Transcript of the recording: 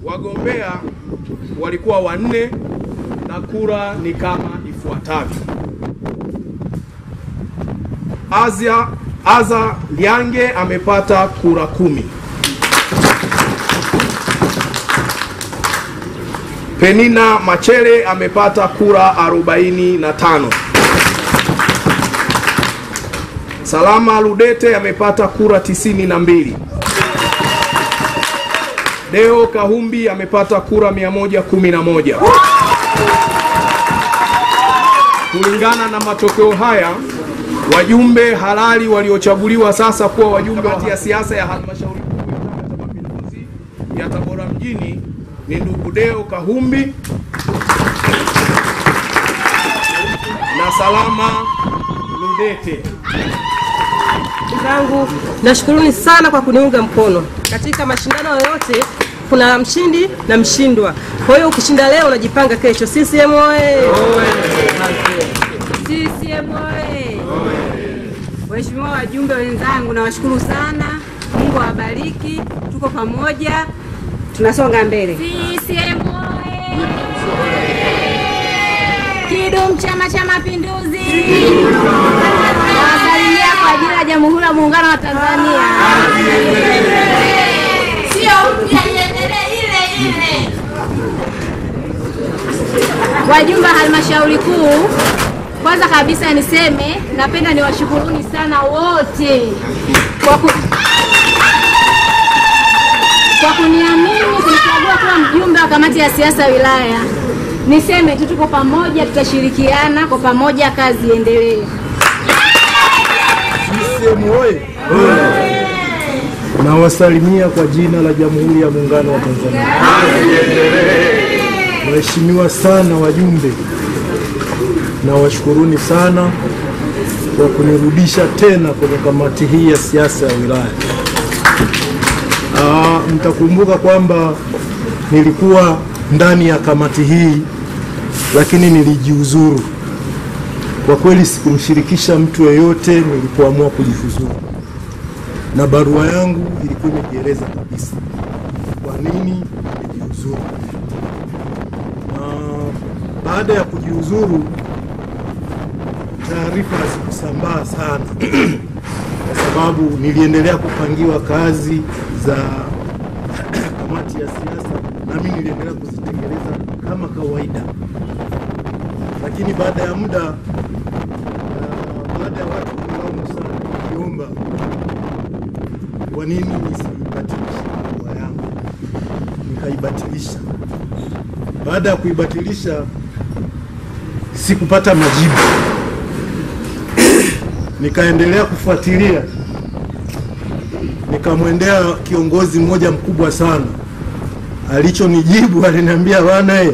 Wagombea walikuwa wanne na kura ni kama ifuatavyo: Azia Aza Liange amepata kura kumi. Penina Machere amepata kura 45. Salama Ludete amepata kura 92. Deo Kahumbi amepata kura 111. Kulingana na matokeo haya, wajumbe halali waliochaguliwa sasa kuwa wajumbe wa ya siasa ya halmashauri kuu ya Chama cha Mapinduzi ya Tabora mjini ni ndugu Deo Kahumbi na Salama Ludete. zangu nashukuruni sana kwa kuniunga mkono katika mashindano yoyote kuna mshindi na mshindwa kwa hiyo ukishinda leo unajipanga kesho CCM oye CCM oye! Waheshimiwa wajumbe wenzangu, nawashukuru sana. Mungu awabariki, tuko pamoja, tunasonga mbele. CCM oye! Kidum Chama cha Mapinduzi! Nawasalimia kwa ajili ya Jamhuri ya Muungano wa Tanzania. Sio mpya, iendelee ile ile. Wajumbe wa halmashauri kuu, kwanza kabisa niseme napenda niwashukuruni sana wote kwa, ku... kwa kuniamini kunichagua kuwa mjumbe wa kamati ya siasa wilaya. Niseme tu tuko pamoja, tutashirikiana kwa pamoja, kazi iendelee. CCM oye! Nawasalimia kwa jina la Jamhuri ya Muungano wa Tanzania. Waheshimiwa sana wajumbe, nawashukuruni sana kwa kunirudisha tena kwenye kamati hii ya siasa ya wilaya. Aa, mtakumbuka kwamba nilikuwa ndani ya kamati hii lakini nilijiuzuru. Kwa kweli sikumshirikisha mtu yeyote nilipoamua kujifuzuru, na barua yangu ilikuwa imejieleza kabisa kwa nini nilijiuzuru. Na baada ya kujiuzuru, taarifa hazikusambaa sana kwa sababu niliendelea kupangiwa kazi za kamati ya siasa, na mimi niliendelea kuzitekeleza kama kawaida, lakini baada ya muda uh, baada ya watu kulaumu sana, niliomba kwa nini nisibatilishe barua yangu, nikaibatilisha. Baada ya kuibatilisha sikupata majibu, nikaendelea kufuatilia, nikamwendea kiongozi mmoja mkubwa sana. Alichonijibu aliniambia, bwana,